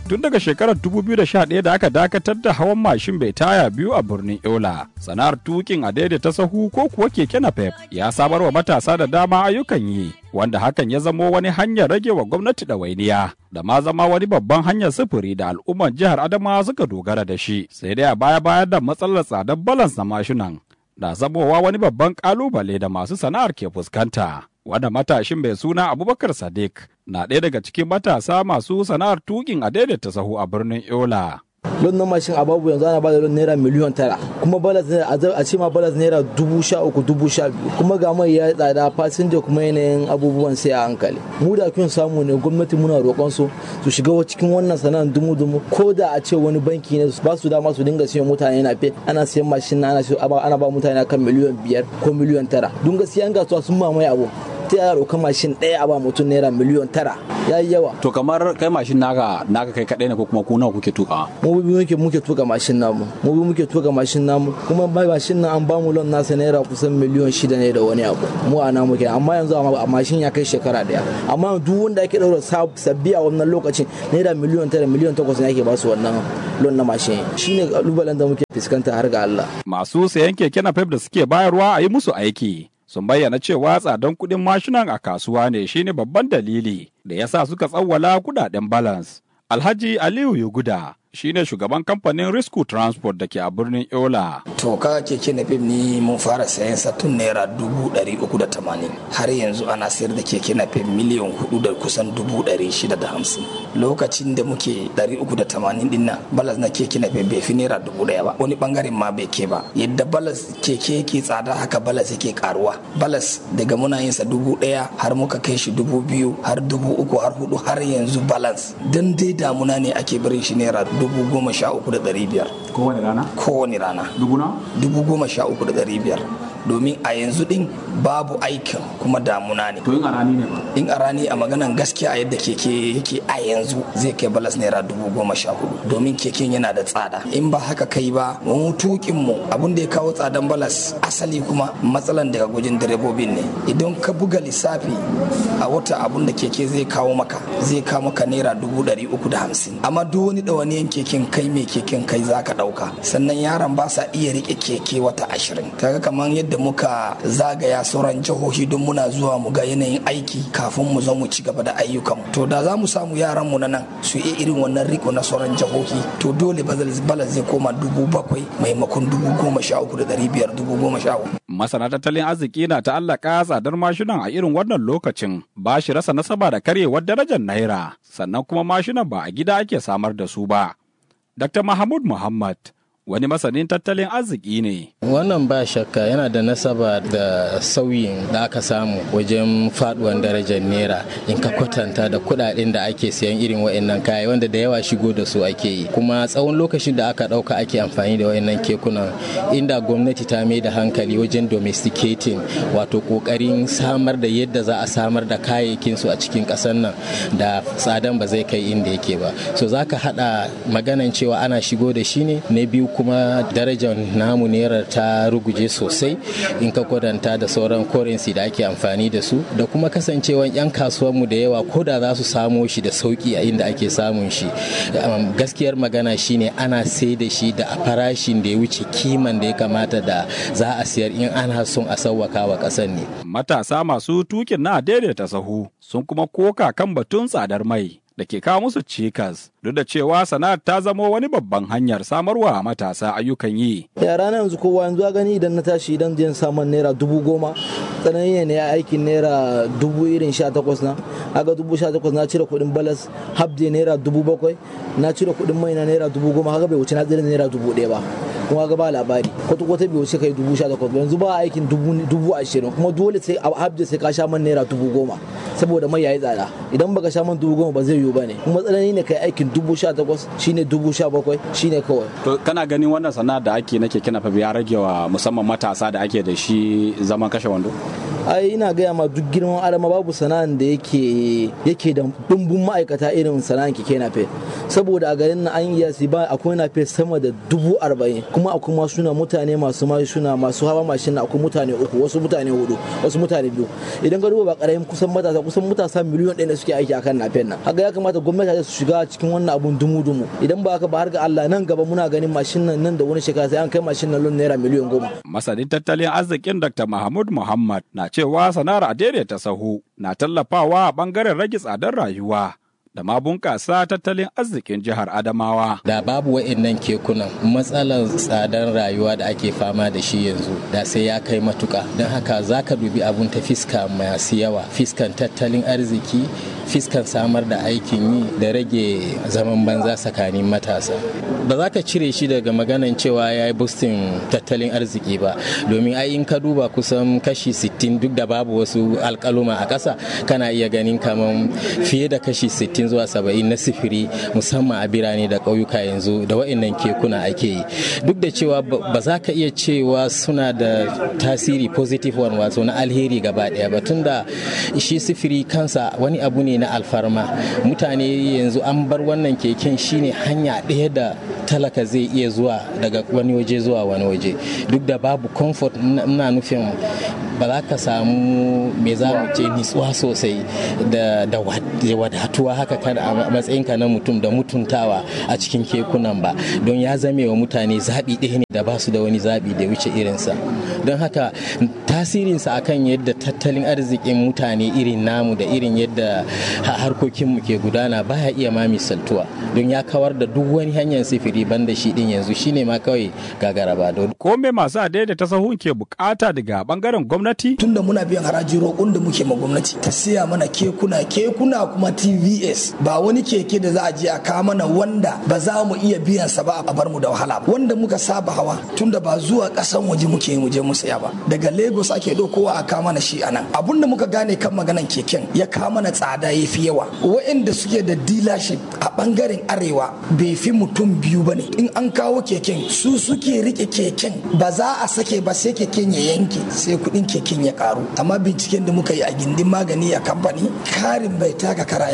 tun daga shekarar 2011 da aka dakatar da hawan mashin bai taya biyu a birnin Yola. Sana'ar tukin a daidaita sahu ko kuwa keke napep ya samar wa matasa da dama ayyukan yi, wanda hakan ya zamo wani hanyar rage wa gwamnati ɗawainiya da ma zama wani babban hanyar sufuri da al'ummar jihar Adamawa suka dogara da shi. Sai dai a baya bayan da matsalar tsadar balans na mashinan na zamowa wani babban kalubale da masu sana'ar ke fuskanta. Wanda matashin mai suna Abubakar Sadiq na ɗaya daga cikin matasa masu sana'ar tukin a daidaita sahu a birnin Yola. lon na mashin a babu yanzu ana bada lon naira miliyon tara kuma balas a ce ma balas naira dubu sha uku dubu sha biyu kuma ga mai ya tsada fasinja kuma yanayin abubuwan sai a hankali mu da kun samu ne gwamnati muna roƙon su su shiga cikin wannan sana'ar dumu dumu ko da a ce wani banki ne ba su dama su dinga siyan mutane na fe ana siyan mashin na ana ba mutane kan miliyon biyar ko miliyon tara don gaskiya an gasuwa sun mamaye abu ta yaro ka mashin ɗaya a ba mutum naira miliyon tara ya yi yawa. To kamar kai mashin naka naka kai kaɗai ne ko kuma ku nawa kuke tuka? Mu bi muke muke tuka mashin namu. Mu bi muke tuka mashin namu kuma mai mashin nan an ba mu lon nasa naira kusan miliyon shida ne da wani abu. Mu a namu kenan amma yanzu a mashin ya kai shekara ɗaya. Amma duk wanda ake ɗaura sabbi a wannan lokacin naira miliyon tara miliyon takwas ne ake ba su wannan lon na mashin. Shine kalubalen da muke fuskanta har ga Allah. Masu sayan keke na da suke bayarwa a yi musu aiki. sun bayyana cewa tsadan kuɗin mashinan a kasuwa ne shine babban dalili da ya sa suka tsawwala kudaden balance. Alhaji Aliyu Yuguda shine shugaban kamfanin Risku Transport da ke a birnin Yola. To ka keke na fim ni mun fara sayan sa tun naira dubu ɗari uku da tamanin har yanzu ana sayar da keke na fim miliyan hudu da kusan dubu ɗari shida da hamsin. Lokacin da muke ɗari uku da tamanin din nan balas na keke na fim bai fi naira dubu ɗaya ba wani bangaren ma bai ke ba yadda balas keke yake tsada haka balas yake karuwa balas daga muna yin sa dubu ɗaya har muka kai shi dubu biyu har dubu uku har hudu har yanzu balance dan dai damuna ne ake barin shi naira dubu goma sha uku da ɗari biyar. Kowane rana? Kowane rana. Dubu na? Dubu goma sha uku da ɗari biyar. domin a yanzu din babu aikin kuma damuna ne. To in a rani ne ba? In a rani a maganan gaskiya a yadda keke yake a yanzu zai kai balas naira dubu goma sha hudu domin keken yana da tsada. In ba haka kai ba mu tukin mu abun da ya kawo tsadan balas asali kuma matsalan daga gujin direbobin ne. Idan ka buga lissafi a wata abun da keke zai kawo maka zai kawo maka naira dubu ɗari uku da hamsin. Amma duk wani ɗawaniyan keken kai mai keken kai za ka ɗauka. Sannan yaran ba sa iya riƙe keke wata ashirin. Kaga kamar yadda da muka zagaya sauran jihohi don muna zuwa mu ga yanayin aiki kafin mu zo mu ci gaba da ayyukan to da za mu samu yaran mu na nan su yi irin wannan riko na sauran jihohi to dole balas zai koma dubu bakwai maimakon dubu goma sha uku da ɗari biyar dubu goma sha uku. masana tattalin arziki na ta'allaka tsadar mashinan a irin wannan lokacin ba shi rasa nasaba da karyewar darajar naira sannan kuma mashinan ba a gida ake samar da su ba. Dr. Mahmud Muhammad wani masanin tattalin arziki ne. Wannan ba shakka yana da nasaba da sauyin da aka samu wajen faduwan darajar naira in ka kwatanta da kudaden da ake siyan irin wa'annan kaya wanda da yawa shigo da su ake yi kuma tsawon lokacin da aka dauka ake amfani da wa'annan kekunan inda gwamnati ta mai da hankali wajen domesticating wato kokarin samar da yadda za a samar da kayayyakin su a cikin kasar nan da tsadan ba zai kai inda yake ba so zaka hada maganan cewa ana shigo da shi ne na biyu kuma darajar namu naira ta ruguje sosai in ka kwadanta da sauran currency da ake amfani da su da kuma kasancewan 'yan kasuwanmu da yawa ko da za su samo shi da sauki a inda ake samun shi gaskiyar magana shine ana sai da shi da farashin da ya wuce kiman da ya kamata da za a siyar in ana son a sauwaka wa ƙasar ne matasa masu tukin na daidaita sahu sun kuma koka kan batun tsadar mai da ke kawo musu cikas duk da cewa sana'ar ta zamo wani babban hanyar samarwa matasa ayyukan yi. yara na yanzu kowa yanzu gani idan na tashi idan jin samun naira dubu goma tsanani ne aikin naira dubu irin sha takwas na aga dubu sha takwas na cire kuɗin balas habde naira dubu bakwai na cire kuɗin mai na naira dubu goma haka bai wuce na tsira naira dubu ɗaya ba kuma ga ba labari kwata kwata bai wuce kai dubu sha takwas yanzu ba aikin dubu ashirin kuma dole sai a habde sai ka sha man naira dubu goma saboda mai yayi tsada idan baka sha man dubu goma ba zai yiwu ba ne kuma tsanani ne kai aikin dubu sha takwas shine dubu sha bakwai shine kawai. To kana ganin wannan sana'a da ake na keke nafa ya rage wa musamman matasa da ake da shi zaman kashe wando? ai ina gaya ma duk girman adama babu sana'an da yake yake da dumbun ma'aikata irin sana'an keke nafe saboda a garin na an iya ba akwai nafe sama da dubu arba'in kuma akwai masu suna mutane masu suna masu hawa mashin akwai mutane uku wasu mutane hudu wasu mutane biyu idan ka duba ba karamin kusan matasa kusan matasa miliyon ɗaya ne suke aiki akan nafen nan haka ya kamata gwamnati su shiga cikin wannan abun dumu-dumu idan ba haka ba har ga Allah nan gaba muna ganin mashin nan nan da wani shekara sai an kai mashin nan lon naira miliyan goma. Masanin tattalin arzikin Dr. Mahmud Muhammad na cewa sana'ar ta sahu na tallafawa a bangaren rage tsadar rayuwa. da ma bunƙasa tattalin arzikin jihar Adamawa. Da babu wa'annan kekunan matsalar tsadar rayuwa da ake fama da shi yanzu da sai ya kai matuka. Don haka za ka dubi abun ta fiska masu yawa, fiskan tattalin arziki, fiskan samar da aikin yi da rage zaman banza tsakanin matasa. Ba za ka cire shi daga maganan cewa ya yi bustin tattalin arziki ba, domin ai in ka duba kusan kashi 60 duk da babu wasu alkaluma a ƙasa kana iya ganin kamar fiye da kashi 60 zuwa saba'in na sifiri musamman a birane da ƙauyuka yanzu da wa'annan kekuna ake yi duk da cewa ba za ka iya cewa suna da tasiri positive one wato na alheri gaba ɗaya ba tunda shi sifiri kansa wani abu ne na alfarma mutane yanzu an bar wannan keken shine hanya ɗaya da talaka zai iya zuwa daga wani waje zuwa wani waje duk da babu comfort ina nufin ba za ka samu me za mu ce nitsuwa sosai da wadatuwa haka kada a matsayinka na mutum da mutuntawa a cikin kekunan ba don ya zame wa mutane zaɓi ɗaya ne da ba su da wani zaɓi da wuce irinsa don haka tasirinsa akan yadda tattalin arzikin mutane irin namu da irin yadda harkokinmu ke gudana baya iya ma misaltuwa don ya kawar da duk wani hanyar sifiri banda shi din yanzu shine ma kawai gagara ba don ko me masu adaidaita sahun ke bukata daga bangaren gwamnati tunda muna biyan haraji roƙon da muke ma gwamnati ta siya mana kekuna kekuna kuma tvs ba wani keke da za a je a kawo mana wanda ba za mu iya biyan sa ba a bar mu da wahala ba wanda muka saba hawa tunda ba zuwa ƙasan waje muke mu je mu saya ba daga lagos ake ɗaukowa a kawo mana shi anan abun da muka gane kan maganan keken ya kawo mana tsada ya fi yawa waɗanda suke da dealership a bangaren arewa bai fi mutum biyu ba ne in an kawo keken su suke rike keken ba za a sake ba sai keken ya yanke sai kuɗin keken ya karu amma binciken da muka yi a gindin magani a kamfani karin bai taka kara